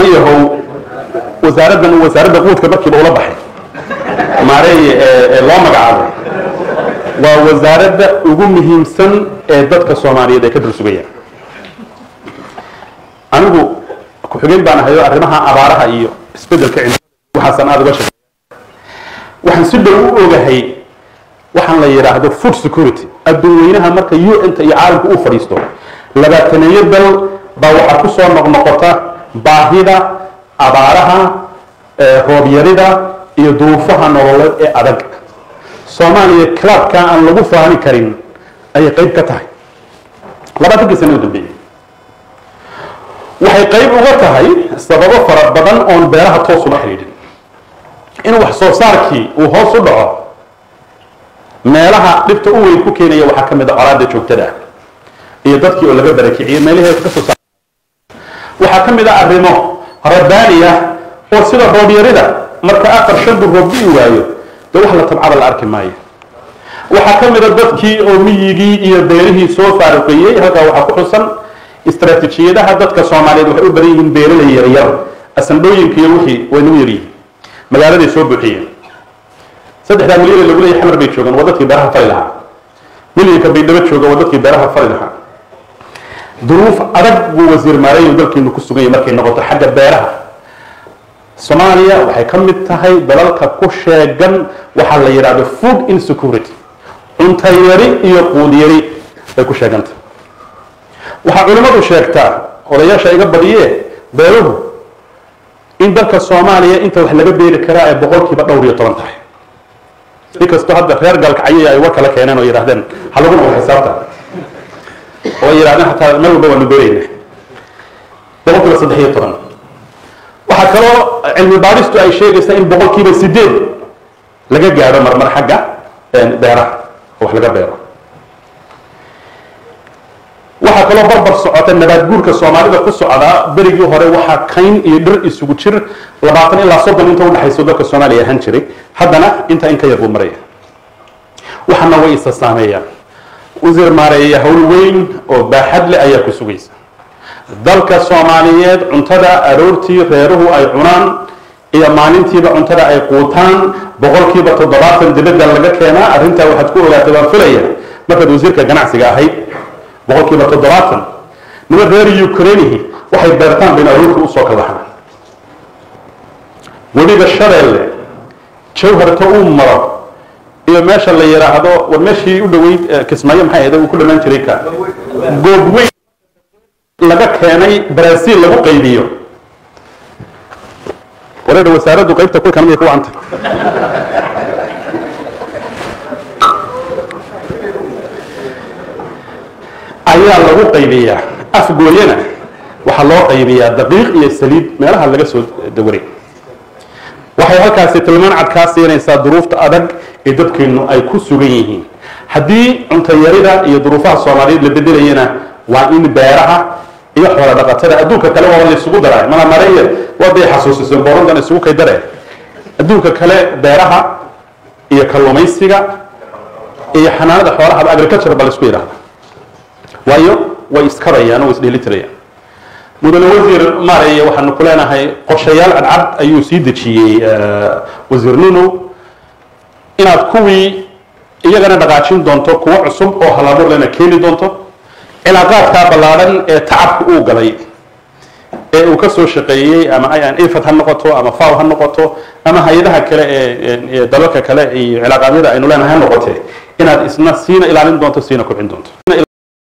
niman yahow wasaaraddan wasaaradda quudka markiiba ula baxay maareey ee loo magacaabay waa wasaaradda ugu muhiimsan ee dadka soomaaliyeed ay ka dul sugayaan anigu ku-xigeen baan ahayo arrimaha abaaraha iyo isbeddelka cimilada waxaasan aada uga shaqeeya waxaan si dhow u ogahay waxaan la yidhaahdo food security adduun weynaha marka u n ta iyo caalamka uu fadhiisto labaataneeyo dal baa waxaa ku soo noqnoqota baahida abaaraha roobyarida iyo duruufaha nololeed ee adag soomaaliya clubka aan lagu faani karin ayay qayb ka tahay labaatankii sana u dambeeyey waxay qayb uga tahay sababo fara badan oon beeraha toos ula xidhiidhin in wax soo saarkii uu hoos u dhaco meelaha dhibta u weyn ku keenaya waxaa ka mid a colaada joogtada ah iyo dadkii oo laga barakiciyey meelihii ka soo saar waxaa ka mid a arrimo rabbaani ah oo sida roobyarida marka afar shan dur roob dhi'i waayo dee wax la tabcada la arki maayo waxaa ka mid a dadkii oo miyigii iyo beerihii soo faaruqeeyey halkaa waxaa ku xusan istaraatiijiyadaha dadka soomaaliyeed waxay u badan yihiin beeralay yaryar asandhooyinka iyo wixii way nagu yaryihiin magaaladay soo buuxiyeen saddexdaa milyan lagu leeyahay xamar bay joogaan waa dadkii beeraha fali lahaa milyanka baydhabo jooga waa dadkii beeraha fali lahaa duruuf adag buu wasiir maareeyu dalkiinu ku sugan yahay markay noqoto xagga beeraha soomaaliya waxay ka mid tahay dalalka ku sheegan waxaa la yidhaahdo food insecurity cunto yari iyo quud yari bay ku sheegantahay waxaa culimmadu sheegtaa odayaasha iga badiye beeruhu in dalka soomaaliya inta wax laga beeri karaa ay boqolkiiba dhowr iyo toban tahay inkastoo hadda reer galkacyo ay war kala keeneen oo yidhahdeen ha lagu noqdo xisaabta oo ay yidhahdeen xataa meel walba waanu beerayna boqolkiiba saddex iyo toban waxaa kaloo cilmi baadhistu ay sheegaysaa in boqolkiiba sideed laga gaadho marmar xagga beeraha oo wax laga beero waxaa kaloo barbar socota nabaad guurka soomaalida ku socdaa berigii hore waxaa kayn iyo dhir isugu jir labaatan ilaa soddon inta udhexayso dalka soomaaliya ahaan jiray haddana intaa in ka yar buu maraya waxana way isa saameeyaan wasiir maareeya howl weyn oo baaxad leh ayaa ku sugaysa dalka soomaaliyeed cuntada aroortii reeruhu ay cunaan iyo maalintiiba cuntada ay quutaan boqolkiiba toddobaatan dibadda laga keenaa arrintaa waxaad ku ogaatay waan filaya markaad wasiirka ganacsiga ahayd boqolkiiba toddobaatan niman reer ukrainihi waxay beertaan bayna aroorta usoo kalaxaan weliba shabeelle jawharta uu maro iyo meesha la yidhaahdo war meeshii u dhoweyd kismaayo maxay ahayd uu ku dhamaan jiray ka goobweyn laga keenay brazil lagu qaybiyo wareer wasaaraddu qaybta ku kanamay ku wacanta ayaa lagu qaybiyaa afgooyana waxaa loo qaybiyaa daqiiq iyo saliid meelaha laga soo dawaray waxay halkaasi tilmaan cad kaa siinaysaa duruufta adag ee dadkeenu ay ku sugan yihiin haddii cuntayarida iyo duruufaha soomaaliyeed la bedelayana waa in beeraha iyo xoola dhaqatada adduunka kale waa la isugu daraa mana mareeye waday xasuusiseen boorantan isugu kay dareen adduunka kale beeraha iyo kalluumaysiga iyo xanaanada xoolaha agriculture ba la isku yidhahda waayo way iskabayaan oo isdheelitirayaan mudane wasiir maareye waxaanu ku leenahay qorshayaal cadcad ayuu sii dejiyey wasiir nuno inaad kuwii iyagana dhaqaajin doonto kuwo cusub oo halabuur lena keeni doonto cilaaqaadkaa ballaadhan ee tacabka uu galay ee uu ka soo shaqeeyey ama ifad ha noqoto ama faw ha noqoto ama hay-adaha kale ee dalalka kale iyo cilaaqaadyada aynu leenahay ha noqotee inaad isna siina ilaalin doonto siina kobcin doonto